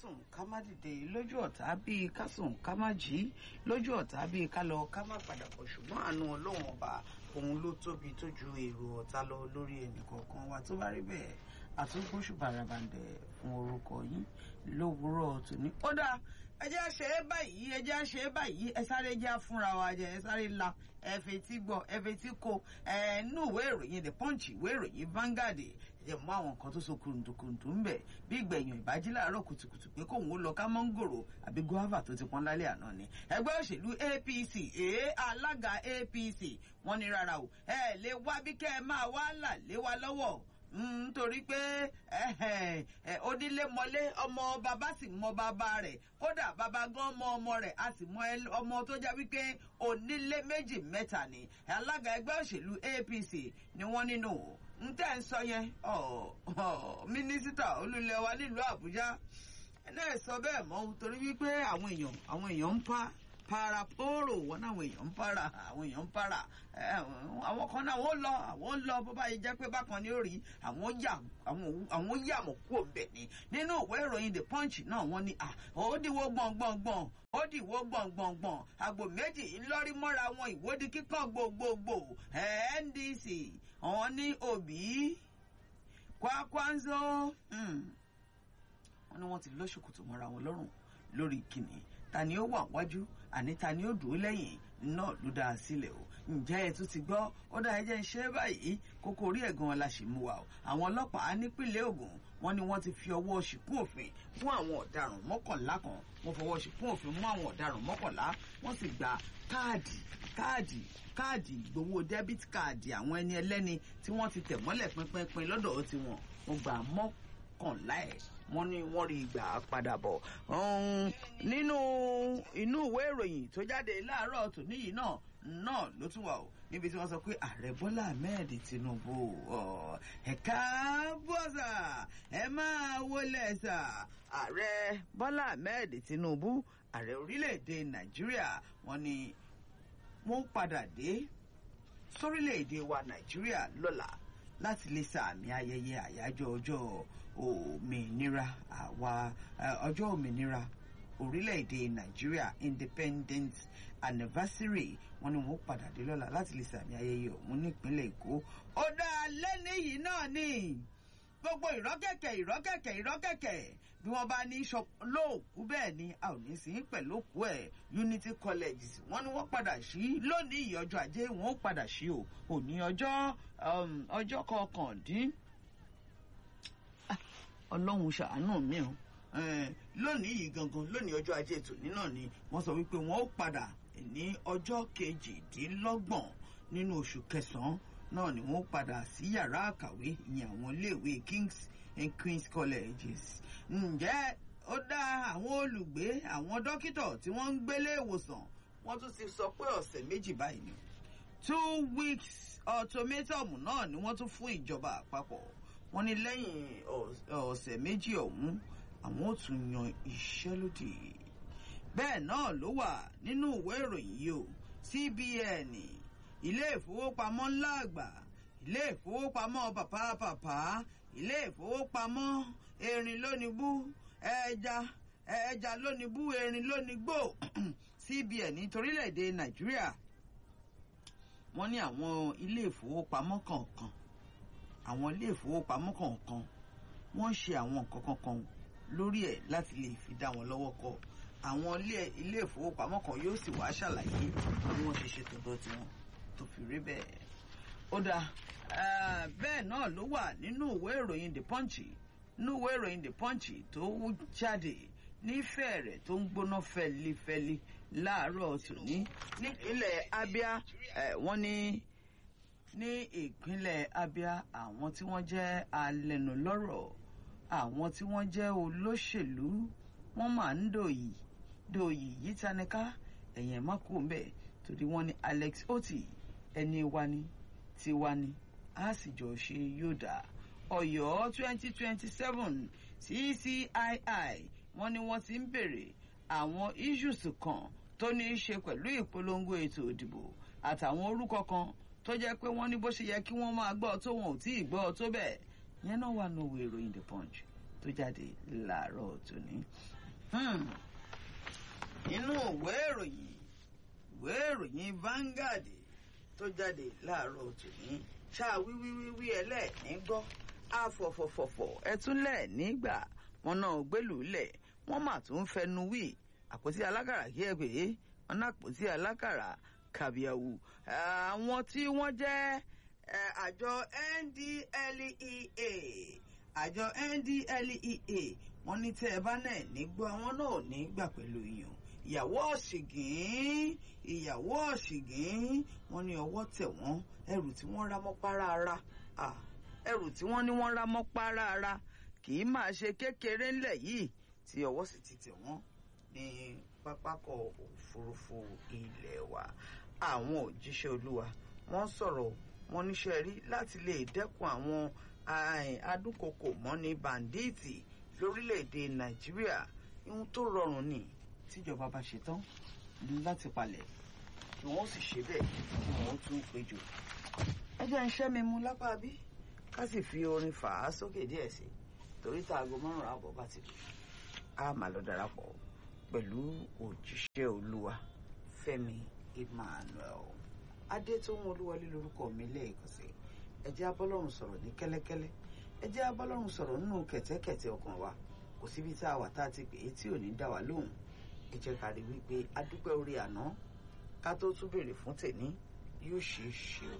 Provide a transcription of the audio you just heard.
sùn ká má dìde lójú ọ̀tá bíi ká sùn ká má jí lójú ọ̀tá bíi ká lọ ká má padà bọ̀ ṣùgbọ́n àánú ọlọ́run ọba òun ló tóbi tó ju èrò ọ̀tá lọ lórí ẹnìkọ̀ọ̀kan wa tó bá rí bẹ́ẹ̀ àtúngbóṣù bàràbàǹdẹ̀ fún orúkọ yín lówùúrọ̀ tòní. ó dáa ẹ jẹ́ ṣe é báyìí ẹ jẹ́ ṣe é báyìí ẹ sáré jẹ́ fúnra wa jẹ ẹ sáré la ẹ fetí gbọ́ ẹ fetí ko ẹ nú ìwé ìròyìn the punch ìwé ìròyìn Vanguard ẹ jẹ́ mú àwọn nǹkan tó so kùrùntùkùrùntù ń bẹ̀ bí ìgbẹ̀yìn ìbájí láàárọ̀ kùtùkùtù pé kóun ó lọ ká mọ́ngòrò àbí guava tó ti pọ́n lálẹ́ àná ni ẹgbẹ́ òṣèlú APC èé alága APC wọ́n ní rárá o ẹ lè wá bí kẹ́ ẹ máa wá là lé wa lọ́wọ́ nítorí pé onílé mọlé ọmọ bàbá sì mọ bàbá rẹ̀ kódà bàbá gan mọ ọmọ rẹ̀ a sì mọ ọmọ tó jẹ́ wípé onílé méjì mẹ́ta ni alága ẹgbẹ́ òṣèlú APC ni wọ́n nínú ń tẹ́ ń sọ yẹn mínísítà olúlẹ̀ wa nílùú Àbújá náà sọ bẹ́ẹ̀ mọ́ torí wípé àwọn èèyàn àwọn èèyàn ń pa paraporo wọn náà àwọn èèyàn ń para àwọn èèyàn ń para àwọn kan náà wọ́n lọ àwọn ń lọ bó bá yẹ jẹ́ pé bákan ni ó rí àwọn yà àwọn yà mọ̀ kú òbẹ̀ ni nínú ìwé ìròyìn the punch náà wọ́n ní ó dìwọ́ gbọ̀ngbọ̀ngbọ̀n ó dìwọ́ gbọ̀ngbọ̀ngbọ̀n àgbò méjì ńlọrí mọ́ra wọn ìwọ́de kíkàn gbogbogbò NDC àwọn ní Obi Kwakwanzo wọ́n ní wọ́n ti lọ́ṣọ̀kòtò mọ́ra wọn lọ́rùn lórí kìnnì ta ni ó wà wájú àní ta ni ó dúró lẹ́yìn náà ló dá a sílẹ̀ o ǹjẹ́ ẹ tún ti gbọ́ ó dá ẹjẹ́ ń ṣe é báyìí kókó orí ẹ̀gan la ṣì mú wa o àwọn ọlọ́pàá nípìnlẹ̀ Ògùn wọ́n ní wọ́n ti fi ọwọ́ ṣìkún òfin fún àwọn ọ̀daràn mọ́kànlá kan wọ́n fọwọ́ ṣìkún òfin mú àwọn ọ̀daràn mọ́kànlá wọ́n sì gba káàdì káàdì káàdì ìgbowó dẹ́bìtì káàdì àwọn ẹni ẹlẹ́ni tí wọ́n ti tẹ̀ mọ́lẹ̀ pínpín lọ́dọ̀ tiwọn wọ́n gbà mọ́kànlá ẹ̀ wọ́n ní wọ́n rí ìgbà padà bọ̀. nínú inú ìwé ìròyìn tó jáde láàárọ̀ tòní yìí náà náà ló tún wà o níbi tí wọ́n sọ pé ààrẹ bọ́lá ahmed tinubu ẹ̀ka bọ́sà ẹ máa wọlé sà ààrẹ bọ́lá ahmed tinubu ààrẹ orílẹ̀-èdè nàìjíríà wọ́n ní wọ́n padà dé sórílẹ̀-èdè wa nàìjíríà lọ́la láti lè sàmì ayẹyẹ àyájọ́ ọjọ́ òmìnira àwa ọjọ́ òmìnira orílẹ̀-èdè nàìjíríà independence anniversary wọn ni wọn padà dé lọ́la láti lè sàmì ayẹyẹ ọ̀hún nípínlẹ̀ èkó ó dá lẹ́ni yìí náà ni gbogbo ìrọ́kẹ̀kẹ̀ ìrọ́kẹ̀kẹ̀ ìrọ́kẹ̀kẹ̀ bí wọ́n bá ní lóòkú bẹ́ẹ̀ ni a ò ní sí pẹ̀lú òkú ẹ̀ unity college wọ́n ní wọ́n padà sí lónìí ìyọjọ́ ajé wọ́n ó padà sí o òní ọjọ́ ọjọ́ kọkàndín ọlọ́run ṣàánú mi o lónìí yìí gangan lónìí ọjọ́ ajé tòní náà ni wọ́n sọ wípé wọ́n ó padà ní ọjọ́ kejìdínlọ́gbọ̀n nínú oṣù kẹsàn-án náà ni wọ́n padà sí yàrá àkàwé ìyẹn àwọn iléèwé kings and queens colleges ǹjẹ́ ó dá àwọn olùgbé àwọn dókítà tí wọ́n ń gbélé ìwòsàn wọ́n tún ti sọ pé ọ̀sẹ̀ méjì báyìí ni two weeks ultimatum náà ni wọ́n tún fún ìjọba àpapọ̀ wọ́n ní lẹ́yìn ọ̀sẹ̀ méjì ọ̀hún àwọn ò tún yan iṣẹ́ lódì bẹ́ẹ̀ náà ló wà nínú ìwé ìròyìn yìí o CBN ilé ìfowópamọ́ ńlá àgbà ilé ìfowópamọ́ pàpà pàpà ilé ìfowópamọ́ erin lónìbú ẹja ẹja lónìbú erin lónìgbò CBN torílẹ̀-èdè Nàìjíríà wọ́n ní àwọn ilé ìfowópamọ́ kọ̀ọ̀kan àwọn ilé ìfowópamọ́ kọ̀ọ̀kan wọ́n ń ṣe àwọn nǹkan kankan lórí ẹ̀ láti lè fi dá wọn lọ́wọ́ kọ àwọn ilé ìfowópamọ́ kan yóò sì wá ṣàlàyé bí wọ́n ṣe ṣe tọ̀dọ̀ tiwọn tó fi rí bẹ́ẹ̀. ó dáa bẹ́ẹ̀ náà ló wà nínú ìwé ìròyìn the punch nínú ìwé ìròyìn the punch tó jáde nífẹ̀ẹ́ rẹ̀ tó ń gbóná fẹ́lifẹ́li láàárọ̀ tòní nípínlẹ̀ Abia wọ́n ní ní ìpínlẹ̀ Abia àwọn tí wọ́n jẹ́ alẹ́nulọ́rọ̀ àwọn tí wọ́n jẹ́ olóṣèlú wọ́n máa ń dòyì dòyì yìí tanika ẹ̀yìn má kú ń bẹ̀ torí wọ́n ní Alex Oti ẹni wa ni tiwa ni a sì jọ ṣe yóò dà Ọ̀yọ́ twenty twenty seven CCII wọ́n ní wọ́n ti ń bèrè àwọn issues kan tó ní í ṣe pẹ̀lú ìpolongo ètò ìdìbò àtàwọn orúkọ kan tó jẹ́ pé wọ́n ní bó ṣe yẹ kí wọ́n máa gbọ́ tó wọn ò tí ì gbọ́ tó bẹ́ẹ̀ yẹn náà wà nínú ìwé ìròyìn the punch tó jáde láàárọ̀ tòní. inú ìwé ìròyìn ìwé ìròyìn Vanguard tó jáde láàárọ̀ tòní ṣáà wíwíwíwí ẹlẹ́ẹ̀ní gbọ́ àfọ̀fọ̀fọ̀fọ̀ ẹtúnlẹ̀ nígbà wọn náà gbélùúlẹ̀ wọ́n mà tún fẹnu wí àpótí alákàrà kí ẹ pè é wọn náà àpótí alákàrà kàbíyàwó àwọn tí wọ́n jẹ́ àjọ NDLEA àjọ NDLEA wọ́n ní tẹ́ ẹ bá náà nígbọ́ àwọn náà ní gbà pẹ̀lú yìnyín ìyàwó ọ̀ṣìngín ìyàwó ọ̀ṣìngín wọ́n ní ọwọ́ tẹ̀ wọ́n ẹrù tí wọ́n rá mọ́ párára ẹrù tí wọ́n ní wọ́n rá mọ́ párára kì í máa ṣe kékeré ńlẹ̀ yìí tí ọwọ́ sì ti tẹ̀ wọ́n ní pápákọ̀ òfurufú ilé wa àwọn òjíṣẹ́ olúwa wọ́n sọ̀rọ̀ wọ́n níṣẹ́ rí láti lè dẹ́kun àwọn adúkokò mọ́ni bàǹdíìtì lórílẹ̀‐èdè nàìjíríà ihun tó rọrùn ni tíjọba bá ṣe tán láti palẹ̀ kí wọ́n sì ṣe bẹ́ẹ̀ kí wọ́n tún péjọ. ẹ jẹ́ ń ṣẹ́ mi mú lápá bí ká sì fi orin fà á sókè díẹ̀ sí torí tá aago márùn-ún àbọ̀ bá ti lù á máa lọ darapọ̀ pẹ̀lú òjíṣẹ́ olúwa fẹ́mi emmanuel adétóhun olúwọlé lórúkọ mi lẹ́ẹ̀kan sí ẹ jẹ́ abọ́lọ́run sọ̀rọ̀ ní kẹ́lẹ́kẹ́lẹ́ ẹ jẹ́ abọ́lọ́run sọ̀rọ̀ nínú kẹ̀tẹ́kẹ̀tẹ́ ọkàn wa kò síbi tá a wà tá a ti pè é tí ò ní dá wa lóhùn ẹ jẹ́ ká rí wípé adúpẹ́ orí àná ká tó tún béèrè fún tèní yóò ṣeé ṣe o